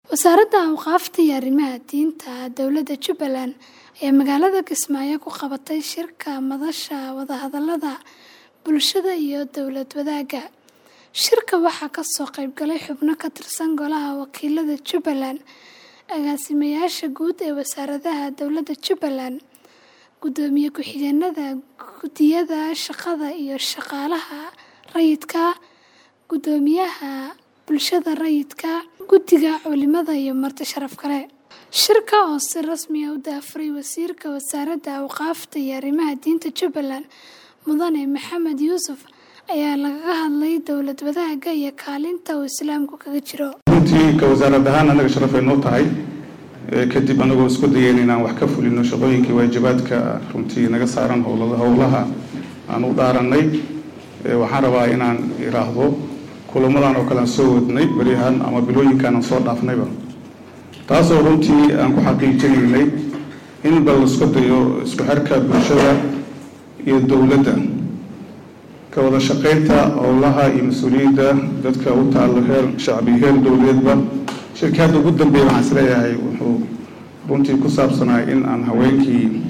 Wasaaradda Awqaafta iyo Arrimaha Diinta Dowladda Jubbaland ayaa magaalada Kismaayo ku qabatay shirka madasha wadahadallada bulshada iyo dowlad wadaagga. Shirka waxaa ka soo qayb galay xubno ka tirsan Golaha Wakiilada Jubbaland, agaasimayaasha guud ee wasaaradaha dowladda Jubbaland, gudoomiye ku-xigeenada guddiyada shaqada iyo shaqaalaha rayidka, guddoomiyaha bulshada rayidka, guddiga culimada iyo marti sharaf kale. Shirka oo si rasmi ah u daahfuray Wasiirka Wasaaradda Awqaafta iyo Arrimaha Diinta Jubbaland, Mudane Maxamed Yuusuf, ayaa lagaga hadlay dowlad wadaagga iyo kaalinta uu Islaamku kaga jiro. runtii ka wasaarad ahaan anaga sharaf ay noo tahay kadib anagoo isku dayeyn inaan wax ka fulino shaqooyinkii waajibaadka runtii naga saaran howlaha aan u dhaaranay waxaan rabaa inaan iraahdo kulamadan oo kale aan soo wadnay beryahan ama bilooyinkan aan soo dhaafnayba taasoo runtii aan ku xaqiijinaynay in bal isku dayo isku xirka bulshada iyo dowladda ka wada shaqaynta howlaha iyo mas-uuliyadda dadka u taalo heer shacbi heer dowladeedba shirkii hadda ugu dambeeya waxaan isleeyahay wuxuu runtii ku saabsanaa in aan haweenkii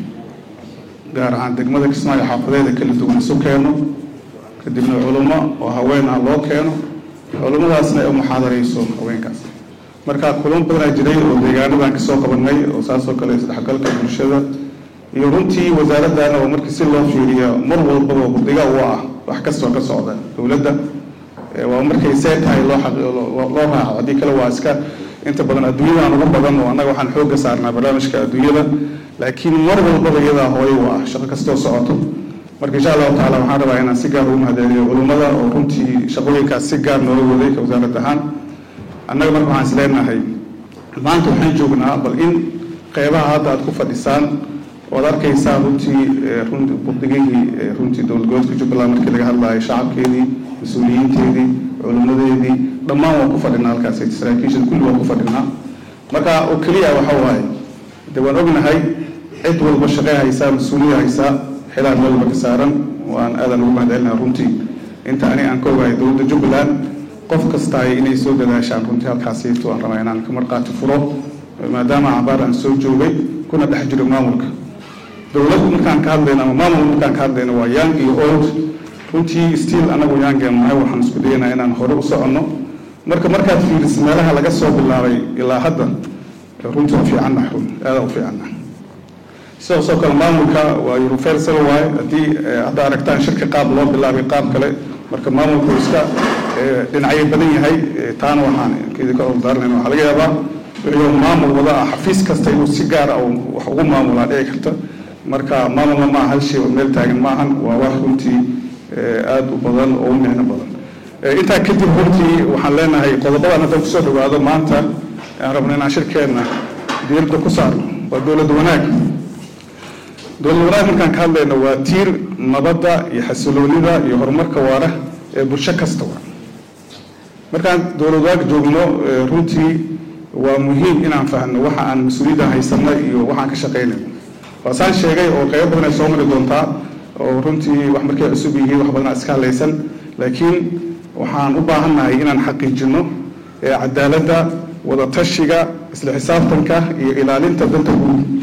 gaar ahaan degmada kismaayo xaafadeeda kala duwan isu keeno kadibna culummo oo haween ah loo keeno culummadaasna ay u muxaadarayso haweenkaas marka kulamo badanaa jiray oo deegaanadan kasoo qabanay oo saasoo kale isdhexgalka bulshada iyo runtii wasaaraddan oo markii si loo fiiriya mar walbaba guddiga u ah wax kastoo ka socda dowladda waa markay see tahay loo loo raaco haddii kale waa iska inta badan adduunyadan ugu badan oo annaga waxaan xoogga saarnaa barnaamijka adduunyada laakiin mar walbaba iyadaa hooyo u ah shaqo kastoo socoto marka insha allahu tacala waxaan rabaa inaan si gaar ugu mahadceliyo culummada oo runtii shaqooyinkaas si gaar noola waday ka wasaarad ahaan annaga marka waxaan isleenahay maanta waxaan joognaa bal in qeybaha hadda aad ku fadhisaan oad arkaysaa runtii budigihii runtii dowlad goboleedka jubbaland markii laga hadlayo shacabkeedii mas-uuliyiinteedii culimmadeedii dhammaan waan ku fadhinaa halkaas saraakiisha kulli waan ku fadhinaa marka oo keliya waxa waaye de waan ognahay cid walba shaqey haysaa mas-uuliyad haysaa xilaan meel walba ka saaran waan aadan ugu mahadcelinaha runtii inta ani aan ka ogahay dowladda jubbaland qof kastaay inay soo dadaashaan runtii halkaasiito aan rabaa inaan ka marqaati furo maadaama cabaar aan soo joogay kuna dhex jiro maamulka dowlad markaan ka hadlayno ama maamul markaan ka hadlayno waa young iyo old runtii stiil anagu youngeen nahay waxaan isku dayanaa inaan hore u soconno marka markaad fiiriso meelaha laga soo bilaabay ilaa hadda runtii u fiicanna run aada u fiicanna sidaasoo kale maamulka waa universal waaye haddii hadda aragtaan shirka qaab loo bilaabay qaab kale marka maamulku iska dhinacyo badan yahay taana waxaan idinka ordaaranayna waxaa laga yaabaa wixii maamul wada ah xafiis kasta inuu si gaar ah wax ugu maamulaa dhici karta marka maamulna maaha hal shay oo meel taagan maahan waa wax runtii aada u badan oo u micno badan intaa kadib runtii waxaan leenahay qodobadan haddaan kusoo dhawaado maanta aan rabno inaan shirkeenna diiradda ku saarno waa dowlad wanaag dowlad wanaag markaan ka hadlayno waa tiir nabadda iyo xasiloonida iyo horumarka waara ee bulsho kasta waa markaan dowlad wanaag joogno runtii waa muhiim inaan fahno waxa aan mas-uuliyadda haysano iyo waxaan ka shaqaynayno waasaan sheegay oo qaybo badan ay soo mari doontaa oo runtii wax markay cusub yihiin wax badanaa iska hadlaysan laakiin waxaan u baahannahay inaan xaqiijino cadaaladda wada tashiga isla xisaabtanka iyo ilaalinta danta guud